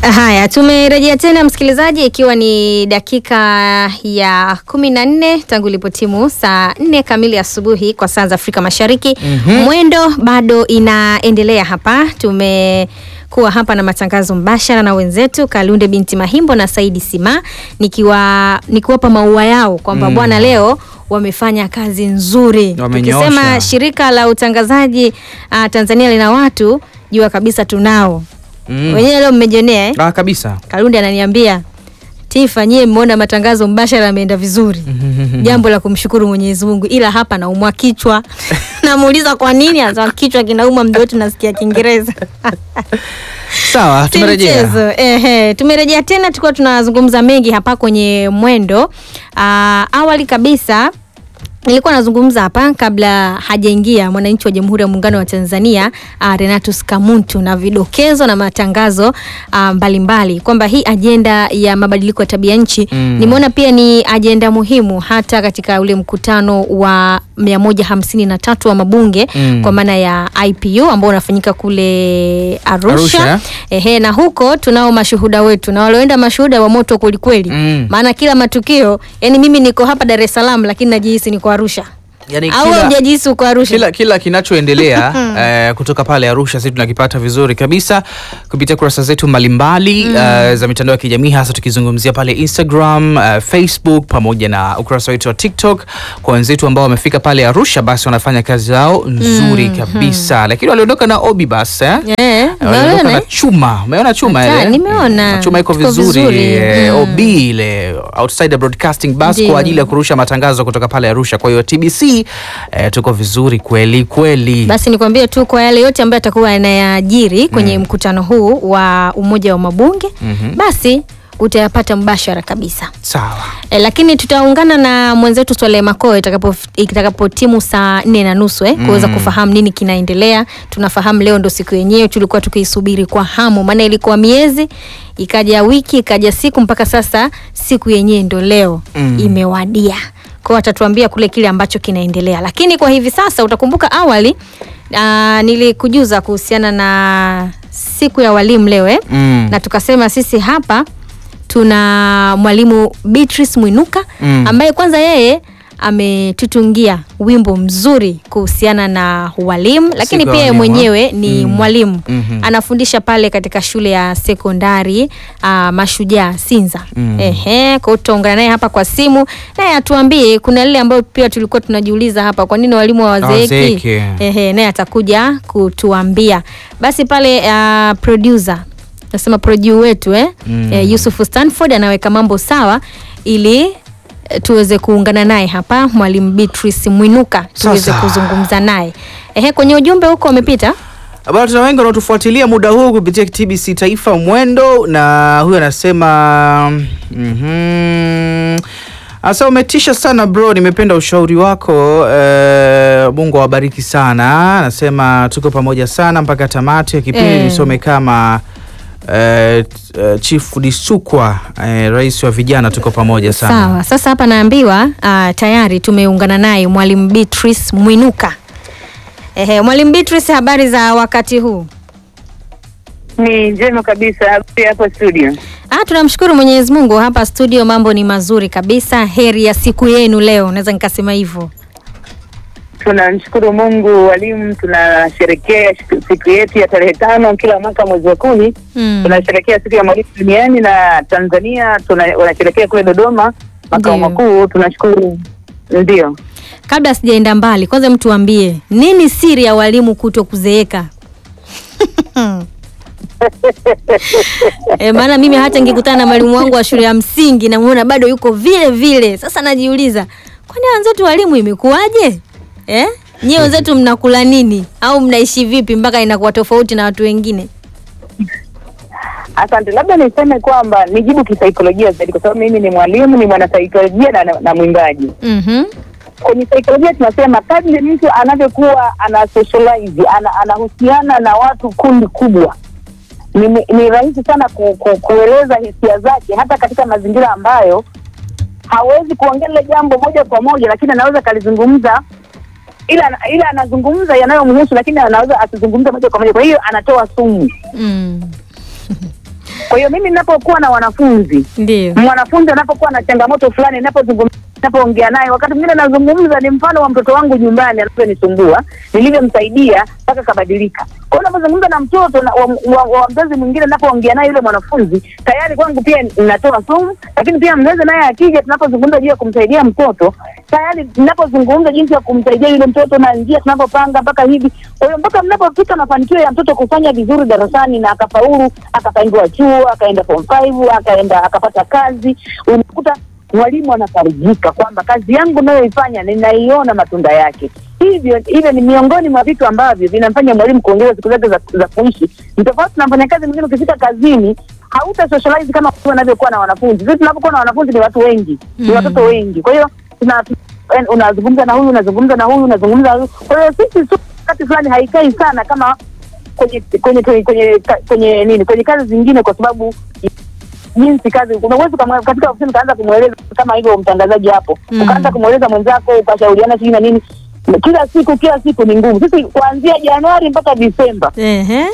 Haya, tumerejea tena msikilizaji, ikiwa ni dakika ya kumi na nne tangu ilipotimu saa nne kamili asubuhi kwa saa za Afrika Mashariki. Mhm. Mwendo bado inaendelea hapa, tumekuwa hapa na matangazo mbashara na wenzetu Kalunde binti Mahimbo na Saidi Sima, nikiwa nikiwapa maua yao kwamba Mm. bwana, leo wamefanya kazi nzuri. Wamenyoosha. Tukisema shirika la utangazaji ah, Tanzania lina watu, jua kabisa tunao Mm. wenyewe leo mmejionea eh? Ah, kabisa. Kalunde ananiambia Tifa, nyie mmeona matangazo mbashara yameenda vizuri, jambo la kumshukuru Mwenyezi Mungu, ila hapa naumwa kichwa. Namuuliza kwa nini, anasema kichwa kinauma, mda wote nasikia Kiingereza. Sawa, Si tumerejea. mchezo. Ehe, tumerejea tena, tulikuwa tunazungumza mengi hapa kwenye mwendo. Aa, awali kabisa nilikuwa nazungumza hapa kabla hajaingia mwananchi wa Jamhuri ya Muungano wa Tanzania uh, Renatus Kamuntu na vidokezo na matangazo ah, mbalimbali kwamba hii ajenda ya mabadiliko ya tabia nchi Mm. nimeona pia ni ajenda muhimu hata katika ule mkutano wa 153 wa mabunge Mm. kwa maana ya IPU ambao unafanyika kule Arusha, Arusha. Ehe, na huko tunao mashuhuda wetu na walioenda mashuhuda wa moto kwelikweli Mm. maana kila matukio yani mimi niko hapa Dar es Salaam lakini najihisi niko Arusha Yaani au kila- hujajihisi uko Arusha kila, kila kinachoendelea eh, kutoka pale Arusha sisi tunakipata vizuri kabisa kupitia kurasa zetu mbalimbali eh, za mitandao ya kijamii hasa tukizungumzia pale Instagram, eh, Facebook pamoja na ukurasa wetu wa TikTok. Kwa wenzetu ambao wamefika pale Arusha, basi wanafanya kazi zao nzuri kabisa, lakini waliondoka na Obi bas eh? Eh, waliondoka unaona, na eh? chuma. Umeona chuma Hata, ile? nimeona. Mm, chuma iko Iko vizuri, vizuri. eh, Mm. OB ile Outsider Broadcasting Bus Ndio. kwa ajili ya kurusha matangazo kutoka pale Arusha. Kwa hiyo TBC eh, tuko vizuri kweli kweli. Basi nikwambie tu kwa yale yote ambayo atakuwa yanayajiri kwenye mkutano huu wa umoja wa mabunge Mhm. basi utayapata mbashara kabisa. Sawa. E, lakini tutaungana na mwenzetu Swale Makoe itakapo itakapotimu saa nne na nusu eh, kuweza Mm. kufahamu nini kinaendelea. Tunafahamu leo ndo siku yenyewe tulikuwa tukiisubiri kwa hamu, maana ilikuwa miezi ikaja wiki ikaja siku mpaka sasa siku yenyewe ndo leo Mm. imewadia. Kwa hiyo atatuambia kule kile ambacho kinaendelea, lakini kwa hivi sasa utakumbuka awali aa, nilikujuza kuhusiana na siku ya walimu leo eh? Mm. na tukasema sisi hapa tuna mwalimu Beatrice Mwinuka Mm. ambaye kwanza yeye ametutungia wimbo mzuri kuhusiana na walimu, lakini Siku ya pia yeye walimu, mwenyewe ni Mm. mwalimu Mhm. anafundisha pale katika shule ya sekondari uh, Mashujaa Sinza. Mm. Ehe, kwa hiyo tutaungana naye hapa kwa simu naye atuambie kuna lile ambayo pia tulikuwa tunajiuliza hapa, kwa nini walimu hawazeeki? Hawazeeki. Ehe, naye atakuja kutuambia. Basi pale uh, producer nasema producer wetu eh? Mm. Eh, Yusuf Stanford anaweka mambo sawa ili eh, tuweze kuungana naye hapa mwalimu Beatrice Mwinuka tuweze Sasa. kuzungumza naye. Ehe, kwenye ujumbe huko wamepita Bado tuna wengi wanaotufuatilia muda huu kupitia TBC Taifa Mwendo, na huyu anasema mhm, Asa umetisha sana bro, nimependa ushauri wako eh, Mungu awabariki sana. Anasema tuko pamoja sana mpaka tamati ya kipindi. Eh. Nisome kama eh, t- eh, Chief Disukwa eh, rais wa vijana, tuko pamoja sana. Sawa, sasa hapa naambiwa uh, tayari tumeungana naye mwalimu Beatrice Mwinuka. Ehe, mwalimu Beatrice, habari za wakati huu? Ni njema kabisa habari hapo studio. Ah, tunamshukuru Mwenyezi Mungu hapa studio, mambo ni mazuri kabisa. Heri ya siku yenu leo, naweza nikasema hivyo. Tunamshukuru Mungu, walimu tunasherekea siku yetu ya tarehe tano kila mwaka mwezi wa kumi Mm. tunasherekea siku ya mwalimu duniani na Tanzania tuna, wanasherekea kule Dodoma makao Ndio. makuu. Tunashukuru, ndio Kabla sijaenda mbali, kwanza mtu ambie nini siri ya walimu kuto kuzeeka? E, maana mimi hata nikikutana na mwalimu wangu wa shule ya msingi namuona bado yuko vile vile. Sasa najiuliza, kwani wenzetu walimu imekuwaje? Eh? Nyie wenzetu mnakula nini au mnaishi vipi mpaka inakuwa tofauti na watu wengine? Asante, labda niseme kwamba nijibu kisaikolojia zaidi, kwa sababu mimi ni mwalimu, ni mwanasaikolojia na, na, na mwimbaji. Mhm. Kwenye saikolojia tunasema kadri mtu anavyokuwa ana socialize ana, anahusiana na watu kundi kubwa, ni, ni rahisi sana ku, ku, kueleza hisia zake, hata katika mazingira ambayo hawezi kuongea lile jambo moja kwa moja, lakini anaweza akalizungumza ila ila anazungumza yanayomhusu, lakini anaweza asizungumze moja kwa moja. Kwa hiyo anatoa sumu. Mm. Kwa Kwa hiyo mimi ninapokuwa na wanafunzi Ndio. mwanafunzi anapokuwa na changamoto fulani, ninapozungumza ninapoongea naye, wakati mwingine nazungumza ni mfano wa mtoto wangu nyumbani anavyonisumbua, nilivyomsaidia mpaka kabadilika. Kwa hiyo unapozungumza na mtoto na, wa, wa, wa mzazi mwingine, ninapoongea naye yule mwanafunzi, tayari kwangu pia ninatoa sumu, lakini pia mzazi naye akija, tunapozungumza juu ya kumsaidia mtoto, tayari ninapozungumza jinsi ya kumsaidia yule mtoto na njia tunavyopanga mpaka hivi. Kwa hiyo mpaka mnapofika mafanikio ya mtoto kufanya vizuri darasani na akafaulu, akapangiwa chuo, akaenda form 5, akaenda akapata kazi, unakuta mwalimu anafarijika kwamba kazi yangu nayoifanya ninaiona matunda yake. Hivyo hivyo ni miongoni mwa vitu ambavyo vinamfanya mwalimu kuongeza siku zake za, za kuishi. Ni tofauti na mfanyakazi mwingine, ukifika kazini hauta socialize kama watu wanavyokuwa na wanafunzi. Sisi tunapokuwa na wanafunzi ni watu wengi, ni Mm. watoto wengi, kwa hiyo tuna en- unazungumza na huyu unazungumza na huyu unazungumza na huyu. Kwa hiyo sisi su- wakati fulani haikai sana kama kwenye kwenye kwenye kwenye, kwenye nini kwenye kazi zingine, kwa sababu jinsi kazi unaweza kama katika ofisi ukaanza kumweleza kama hivyo mtangazaji hapo Mm. ukaanza kumweleza mwenzako ukashauriana sijui na nini kila siku kila siku ni ngumu sisi kuanzia januari mpaka disemba Ehe.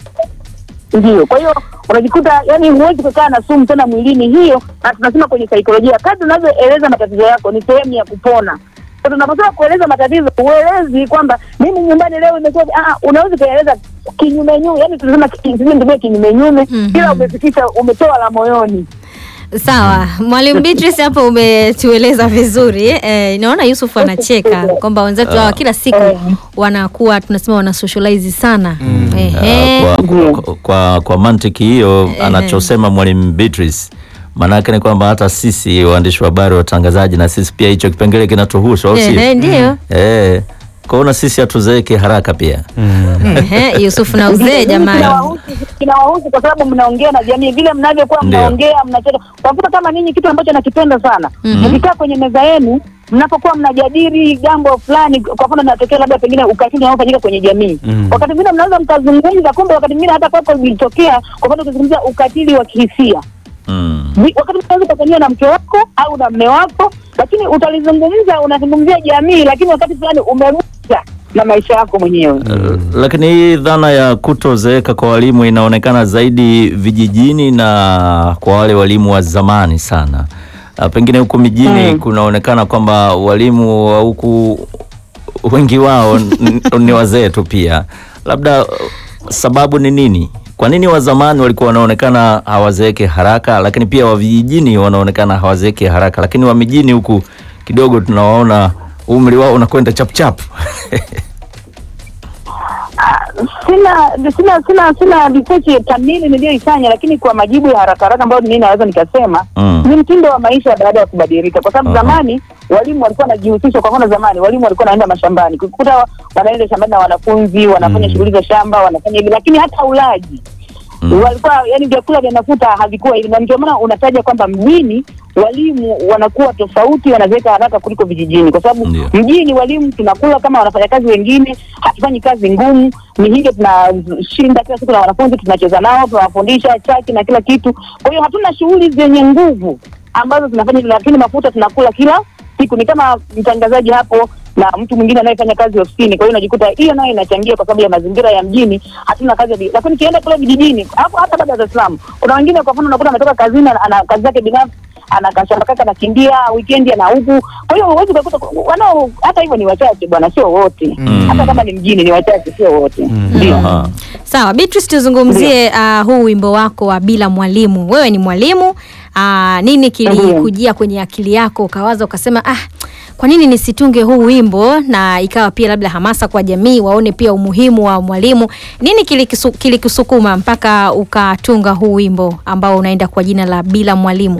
ndio kwa hiyo unajikuta yani huwezi kukaa na sumu tena mwilini hiyo na tunasema kwenye saikolojia kadri unavyoeleza matatizo yako ni sehemu ya kupona Sasa tunaposema kueleza matatizo uelezi kwamba mimi nyumbani leo imekuwa ah, unaweza kueleza kinyume nyume yani tunasema ki- sijui nitumie kinyume nyume Mhm. ila umefikisha umetoa la moyoni Sawa, Mwalimu Beatrice hapo umetueleza vizuri. Eh, naona Yusuf anacheka kwamba wenzetu hawa kila siku wanakuwa tunasema wana socialize sana. Ehe. Ah, Ndiyo. kwa, kwa, kwa, kwa mantiki hiyo anachosema mwalimu Beatrice maanake ni kwamba hata sisi waandishi wa habari watangazaji na sisi pia hicho kipengele kinatuhusu au Ehe, sio? ndio. Eh, kwaona sisi hatuzeeke haraka pia Ehe, Yusuf na uzee jamani. Kinawahusu- kinawahusu kwa sababu mnaongea na jamii vile mnavyokuwa Ndio. mnaongea mnacheka kwa mfano kama ninyi kitu ambacho nakipenda sana mkikaa kwenye meza yenu mnapokuwa mnajadili jambo fulani kwa mfano natokea labda pengine ukatili unaofanyika kwenye jamii wakati mwingine mnaweza mkazungumza kumbe wakati mwingine hata kwako ilitokea kwa mfano ukizungumzia ukatili wa kihisia mm. Vi- wakati unaweza ukafanyia na mke wako au na mme wako lakini utalizungumza unazungumzia jamii lakini wakati fulani umerusha na maisha yako mwenyewe Uh, lakini hii dhana ya kutozeeka kwa walimu inaonekana zaidi vijijini na kwa wale walimu wa zamani sana. Uh, pengine huku mijini Mm. kunaonekana kwamba walimu wa huku wengi wao n- ni wazee tu pia. Labda uh, sababu ni nini? Kwa nini wa zamani walikuwa wanaonekana hawazeeke haraka, lakini pia wa vijijini wanaonekana hawazeeke haraka, lakini wa mijini huku kidogo tunawaona umri wao unakwenda chapchap. sina sina sina sina research kamili niliyoifanya, lakini kwa majibu ya haraka haraka ambayo mimi naweza nikasema Mm. ni mtindo wa maisha baada ya kubadilika, kwa sababu Aha. zamani walimu walikuwa wanajihusisha. Kwa mfano, zamani walimu walikuwa wanaenda mashambani, kukuta wanaenda shambani na wanafunzi wanafanya Mm. shughuli za shamba, wanafanya hivi, lakini hata ulaji Mm. walikuwa yani vyakula vya mafuta havikuwa hivi, na ndio maana unataja kwamba mjini walimu wanakuwa tofauti, wanazeeka haraka kuliko vijijini, kwa sababu Ndio. mjini walimu tunakula kama wanafanya kazi wengine, hatufanyi kazi ngumu, ni hivyo tunashinda kila siku na wanafunzi, tunacheza nao, tunawafundisha chaki na kila kitu. Kwa hiyo hatuna shughuli zenye nguvu ambazo tunafanya, lakini mafuta tunakula kila siku. Ni kama mtangazaji hapo na mtu mwingine anayefanya kazi ofisini. Kwa hiyo unajikuta hiyo nayo inachangia kwa sababu ya mazingira ya mjini, hatuna kazi ya bi- lakini ukienda kule vijijini, hapo hata baada ya Dar es Salaam, kuna wengine kwa mfano unakuta ametoka kazini, ana- ana kazi zake binafsi ana kashamba kake anakimbia weekend ana huku. Kwa hiyo huwezi kukuta wanao, hata hivyo ni wachache bwana, sio wote. Mm. Hata kama ni mjini ni wachache, sio wote. Ndio. Aha. Sawa, Beatrice, tuzungumzie uh, huu wimbo wako wa bila mwalimu. Wewe ni mwalimu uh, nini kilikujia kwenye akili yako ukawaza ukasema, ah, kwa nini nisitunge huu wimbo na ikawa pia labda hamasa kwa jamii waone pia umuhimu wa mwalimu? Nini kilikisu- kilikusukuma mpaka ukatunga huu wimbo ambao unaenda kwa jina la bila mwalimu?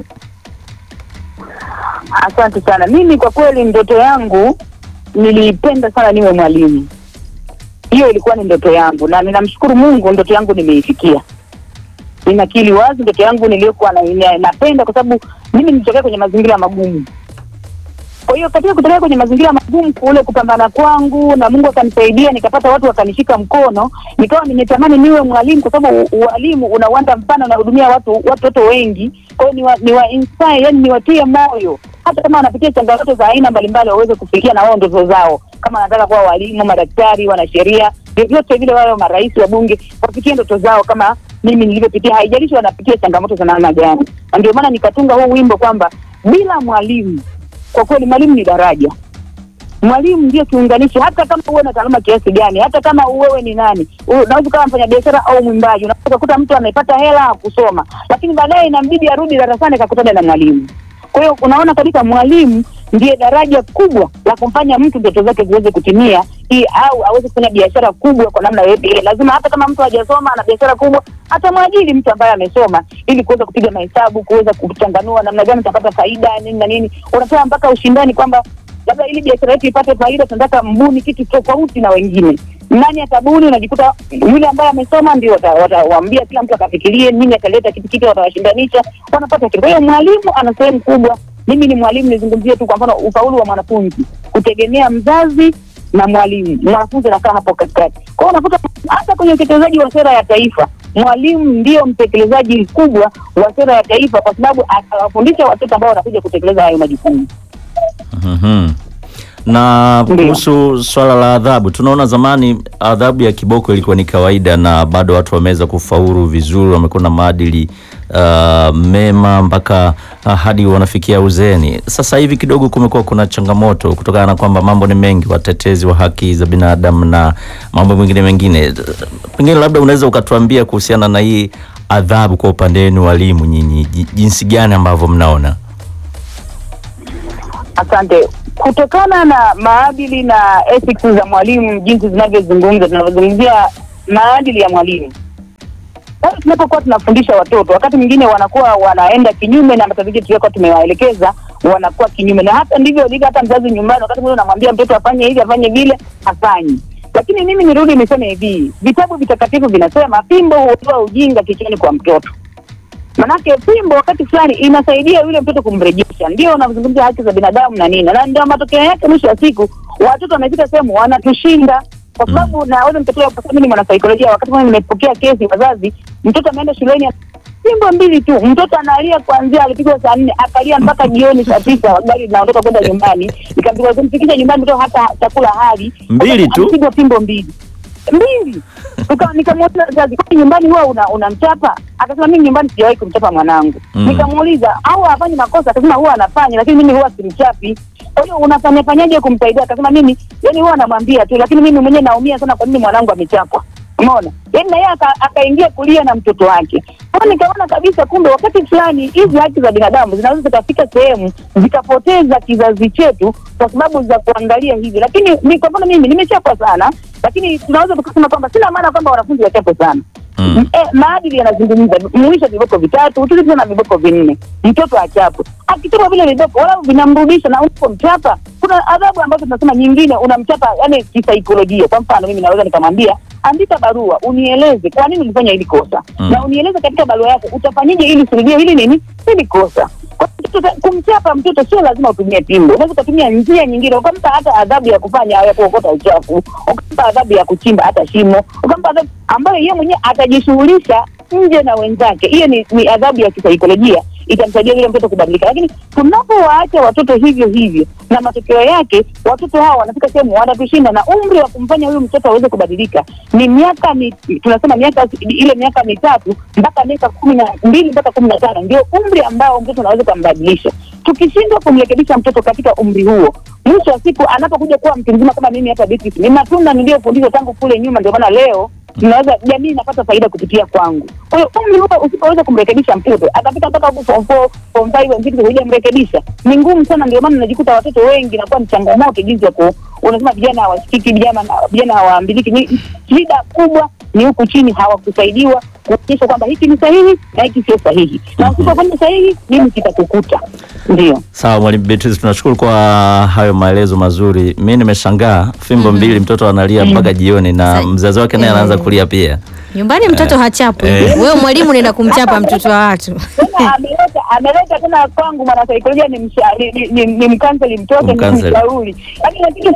Asante sana. Mimi kwa kweli ndoto yangu nilipenda sana niwe mwalimu. Hiyo ilikuwa ni ndoto yangu, na ninamshukuru Mungu, ndoto yangu nimeifikia. Ninakili wazi ndoto yangu niliyokuwa na, na, napenda kwa sababu mimi nilitokea kwenye mazingira magumu. Kwa hiyo katika kutokea kwenye mazingira magumu kule kupambana kwangu na Mungu akanisaidia nikapata watu wakanishika mkono, nikawa nimetamani niwe mwalimu kwa sababu u- ualimu una uwanda mpana, unahudumia watu watoto wengi. Kwa hiyo niwa, niwa inspire, yani niwatie moyo hata kama wanapitia changamoto za aina mbalimbali waweze kufikia na wao ndoto zao, kama wanataka kuwa walimu, madaktari, wanasheria, vyovyote vile, wao marais wa bunge wafikie ndoto zao kama mimi nilivyopitia, haijalishi wanapitia changamoto za namna gani. Na ndio maana nikatunga huu wimbo kwamba bila mwalimu, kwa kweli mwalimu ni daraja mwalimu ndio kiunganishi. Hata kama uwe na taaluma kiasi gani, hata kama wewe ni nani, unaweza kama mfanya biashara au mwimbaji, unaweza kukuta mtu amepata hela kusoma, lakini baadaye inambidi arudi darasani akakutana na mwalimu. Kwa hiyo unaona kabisa mwalimu ndiye daraja kubwa la kumfanya mtu ndoto zake ziweze kutimia, hii au aweze kufanya biashara kubwa kwa namna yoyote ile. Lazima hata kama mtu hajasoma ana biashara kubwa, atamwajiri mtu ambaye amesoma, ili kuweza kupiga mahesabu, kuweza kuchanganua namna gani utapata faida nini na nini. Unatoa mpaka ushindani kwamba labda ili biashara yetu ipate faida, tunataka mbuni kitu tofauti na wengine. Nani atabuni? Unajikuta yule ambaye amesoma ndio watawaambia kila mtu akafikirie nini ataleta kitu kipya, watawashindanisha, wanapata kitu. Kwa hiyo mwalimu ana sehemu kubwa. Mimi ni mwalimu, nizungumzie tu kwa mfano ufaulu wa mwanafunzi kutegemea mzazi na mwalimu. Mwanafunzi anakaa hapo katikati. Kwa hiyo unakuta hata kwenye utekelezaji wa sera ya taifa mwalimu ndio mtekelezaji mkubwa wa sera ya taifa, kwa sababu atawafundisha watoto ambao wanakuja kutekeleza hayo majukumu. Mhm. Na kuhusu swala la adhabu, tunaona zamani adhabu ya kiboko ilikuwa ni kawaida na bado watu wameweza kufaulu vizuri, wamekuwa na maadili uh, mema mpaka uh, hadi wanafikia uzeeni. Sasa hivi kidogo kumekuwa kuna changamoto kutokana na kwamba mambo ni mengi, watetezi wa haki za binadamu na mambo mengine mengine. Pengine labda unaweza ukatuambia kuhusiana na hii adhabu kwa upande wenu walimu, nyinyi jinsi gani ambavyo mnaona? Asante. Kutokana na maadili na ethics za mwalimu jinsi zinavyozungumza, tunavyozungumzia maadili ya mwalimu, sasa tunapokuwa tunafundisha watoto, wakati mwingine wanakuwa wanaenda kinyume na matarajio tuliokuwa tumewaelekeza, wanakuwa kinyume, na hata ndivyo ilivyo. Hata mzazi nyumbani, wakati mwingine unamwambia mtoto afanye hivi afanye vile, hafanyi. Lakini mimi nirudi niseme hivi, vitabu vitakatifu vinasema fimbo huondoa ujinga kichwani kwa mtoto. Manake fimbo wakati fulani inasaidia yule mtoto kumrejesha. Ndio unazungumzia haki za binadamu na nini, na ndio matokeo yake, mwisho wa siku watoto wamefika sehemu wanatushinda, kwa sababu mm. naweza nikatoa, kwa sababu ni mwanasaikolojia. Wakati mmoja nimepokea kesi wazazi, mtoto ameenda shuleni fimbo mbili tu, mtoto analia kuanzia alipigwa saa nne akalia mpaka jioni saa tisa, gari linaondoka kwenda nyumbani, nikampiga kumfikisha nyumbani, mtoto hata chakula hali mbili tu, amepigwa fimbo mbili mbili nikamuuliza wazazi, kwani nyumbani huwa una unamchapa? Akasema mimi nyumbani sijawahi kumchapa mwanangu. mm. Nikamuuliza au hafanyi makosa? Akasema huwa anafanya, lakini mimi huwa simchapi. Kwa hiyo unafanya fanyaje kumsaidia? Akasema mimi yani huwa anamwambia tu, lakini mimi mwenyewe naumia sana, kwa nini mwanangu amechapwa? Umeona, yani na yeye akaingia kulia na mtoto wake. Kwa nikaona kabisa, kumbe wakati fulani hizi haki za binadamu zinaweza zikafika sehemu zikapoteza kizazi chetu kwa sababu za kuangalia hivi. Lakini ni kwa mfano mimi nimechapwa sana, lakini tunaweza tukasema kwamba sina maana kwamba wanafunzi wachapwe sana. Mm. E, maadili yanazungumza muisha viboko vitatu utulize na viboko vinne, mtoto achapwe. Akichapwa vile viboko wala vinamrudisha na unapomchapa, kuna adhabu ambazo tunasema nyingine unamchapa, yani kisaikolojia. Kwa mfano mimi naweza nikamwambia andika barua unieleze kwa nini ulifanya hili kosa mm. na unieleze katika barua yako utafanyije ili usirudie hili nini hili kosa. Kwa kumchapa mtoto sio lazima utumie pimbo, unaweza ukatumia njia nyingine, ukampa hata adhabu ya kufanya ya kuokota uchafu, ukampa adhabu ya kuchimba hata shimo, ukampa adhabu ambayo yeye mwenyewe atajishughulisha nje na wenzake. Hiyo ni, ni adhabu ya kisaikolojia itamsaidia yule mtoto kubadilika. Lakini tunapowaacha watoto hivyo hivyo, na matokeo yake watoto hawa wanafika sehemu wanatushinda, na umri wa kumfanya huyu mtoto aweze kubadilika ni miaka mi, tunasema miaka ile miaka mitatu mpaka miaka kumi na mbili mpaka kumi na tano ndio umri ambao mtoto anaweza kumbadilisha. Tukishindwa kumrekebisha mtoto katika umri huo, mwisho wa siku anapokuja kuwa mtu mzima kama mimi hapa Beatrice, ni matunda niliyofundishwa tangu kule nyuma, ndio maana leo tunaweza jamii inapata faida kupitia kwangu. Kwa hiyo umri huo usipoweza kumrekebisha mtoto atafika mpaka huko form four form five wengine hujamrekebisha, ni ngumu sana. Ndio maana najikuta watoto wengi inakuwa ni changamoto jinsi ya ku unasema vijana hawasikiki, vijana vijana hawaambiliki. Ni shida kubwa ni huku chini hawakusaidiwa kuonyesha kwamba hiki ni sahihi na hiki sio sahihi, na usipofanya sahihi nini kitakukuta. Ndio sawa. Mwalimu Beatrice, tunashukuru kwa hayo maelezo mazuri. Mi nimeshangaa fimbo mm -hmm. mbili, mtoto analia mpaka jioni na mzazi wake naye anaanza kulia pia nyumbani. Mtoto eh, hachapwi eh. Wewe mwalimu nenda kumchapa mtoto wa watu ameleta ameleta tena kwangu mwanasaikolojia ni, ni, ni, ni mkanseli mtoto ni mshauri, lakini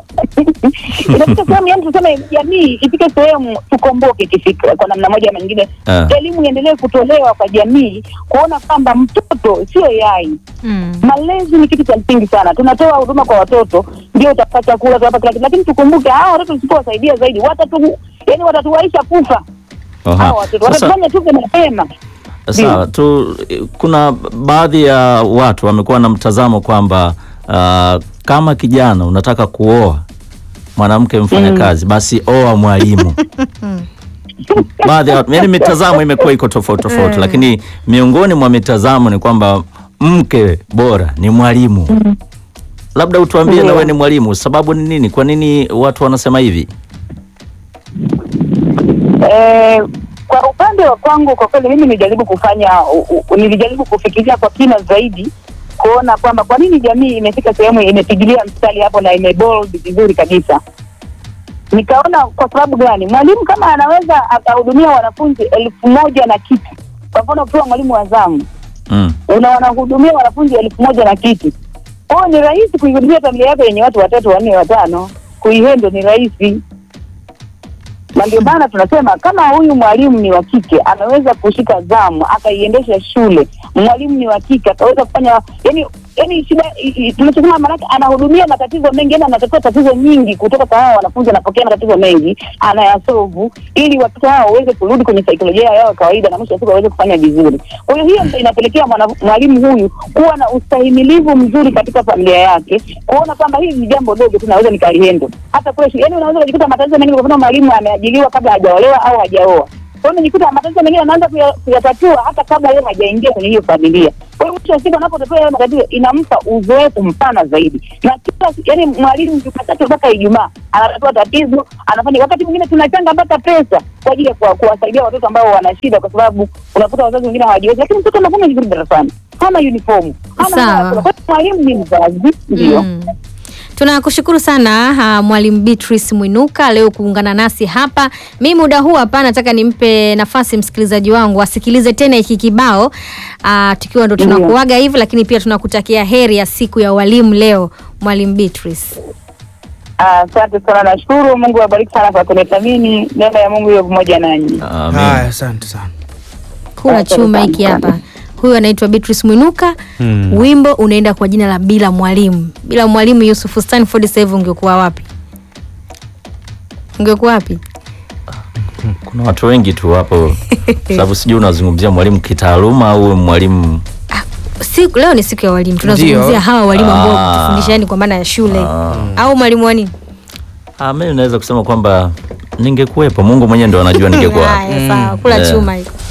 inafika sehemu yani tuseme jamii ifike sehemu tukomboke kifikra kwa namna moja ama nyingine, elimu iendelee kutolewa kwa jamii kuona kwamba mtoto sio yai. mm. Malezi ni kitu cha msingi sana. Tunatoa huduma kwa watoto, ndio utapata chakula, utapata kila kitu, lakini tukumbuke hawa watoto tusipowasaidia zaidi watatu, yani watatuwaisha kufa Aha. Hawa watoto Sasa- watafanya tupe mapema. Sawa tu, kuna baadhi ya watu wamekuwa na mtazamo kwamba uh, kama kijana unataka kuoa mwanamke mfanyakazi basi oa mwalimu. baadhi ya watu, yani mitazamo imekuwa iko tofauti tofauti, lakini miongoni mwa mitazamo ni kwamba mke bora ni mwalimu. Labda utuambie na Ndio. wewe ni mwalimu, sababu ni nini? Kwa nini watu wanasema hivi? Eh, kwa upande wa kwangu kwa kweli mimi nilijaribu kufanya u, u, nilijaribu kufikiria kwa kina zaidi kuona kwamba kwa nini jamii imefika sehemu imepigilia mstari hapo na imebold vizuri kabisa. Nikaona kwa sababu gani, mwalimu kama anaweza akahudumia wanafunzi elfu moja na kitu, kwa mfano ukiwa mwalimu wa zamu Mm. una wanahudumia wanafunzi elfu moja na kitu. Kwa hiyo ni rahisi kuihudumia familia yako yenye watu watatu, wanne, watano, kuihendo ni rahisi na ndio maana tunasema kama huyu mwalimu ni wa kike anaweza kushika zamu akaiendesha shule, mwalimu ni wa kike akaweza kufanya yani yani shida i- i- tunachosema maanake anahudumia matatizo mengi, yani anatatua tatizo nyingi kutoka kwa hao wanafunzi, anapokea matatizo mengi anayasolvu, ili watoto hao waweze kurudi kwenye saikolojia yao ya kawaida na mwisho wa siku waweze kufanya vizuri. Kwa hiyo hiyo ndio inapelekea mwana- mwalimu huyu kuwa na ustahimilivu mzuri katika familia yake, kuona kwamba hili ni jambo dogo tu naweza nikalihendo hata kule shule. Yani unaweza kujikuta matatizo mengine, kwa mfano mwalimu ameajiriwa kabla hajaolewa au hajaoa kwa hiyo unajikuta matatizo mengine anaanza kuya- kuyatatua hata kabla yeye hajaingia kwenye hiyo familia. Kwa hiyo mwisho wa siku anapotatua yale matatizo inampa uzoefu mpana zaidi, na kila yani mwalimu Jumatatu mpaka Ijumaa anatatua tatizo, anafanya. Wakati mwingine tunachanga mpaka pesa kwa ajili ya kuwa- kuwasaidia watoto ambao wana shida, kwa sababu unakuta wazazi wengine hawajiwezi, lakini mtoto anafanya vizuri darasani, hana uniform, hana Sawa. hana- kwa hiyo mwalimu ni mzazi, ndio Mm. Tunakushukuru sana ha, Mwalimu Beatrice Mwinuka leo kuungana nasi hapa. Mi muda huu hapa nataka nimpe nafasi msikilizaji wangu asikilize tena hiki kibao ah, tukiwa ndo tunakuaga hivi, lakini pia tunakutakia heri ya siku ya walimu leo, Mwalimu Beatrice. Asante sana, nashukuru. Mungu awabariki sana kwa kunithamini. Neema ya Mungu iwe pamoja nanyi. Amen. Haya, asante sana. Kula Asante chuma sana. hiki hapa. Huyu anaitwa Beatrice Mwinuka. Hmm. Wimbo unaenda kwa jina la Bila Mwalimu. Bila Mwalimu, Yusuf Stanford, sasa hivi ungekuwa wapi? Ungekuwa wapi? Kuna watu wengi tu hapo, sababu sijui unazungumzia mwalimu kitaaluma au mwalimu Siku leo ni siku ya walimu, tunazungumzia Ndio. hawa walimu ambao Ah. kutufundisha yani kwa maana ya shule Ah. au mwalimu wa nini? Ah, mimi naweza kusema kwamba ningekuwepo. Mungu mwenyewe ndo anajua ningekuwa wapi. Haya, sawa, kula Eh. chuma hiko.